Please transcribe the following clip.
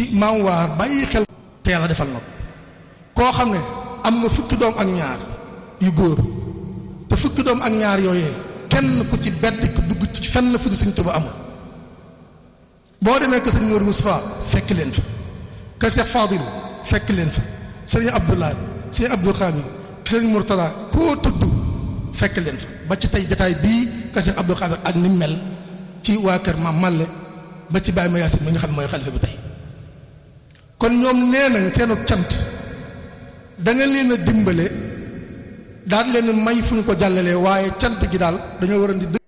ci maam waar bàyyi xel te yàlla defal na ko koo xam ne am nga fukki doom ak ñaar yu góor te fukki doom ak ñaar yooyee kenn ku ci bedd ku dugg ci fenn fu du Sëñ Tuubaa amul boo demee kër sëñ Mourou Moustapha fekk leen fa kër Cheikh Fadil fekk leen fa sëñ Abdoulaye sëñ Abdou Khadir sëñ Mourtala koo tudd fekk leen fa ba ci tey jataay bii kër Cheikh Abdou Khadir ak ni mel ci waa kër Maam Malle ba ci Baye Mayacine mi nga xam ne mooy xalifa bi tey kon ñoom nee nañ seenu cant da nga leen a dimbale daal leen may fu ñu ko jàllalee waaye cant gi daal dañoo war a di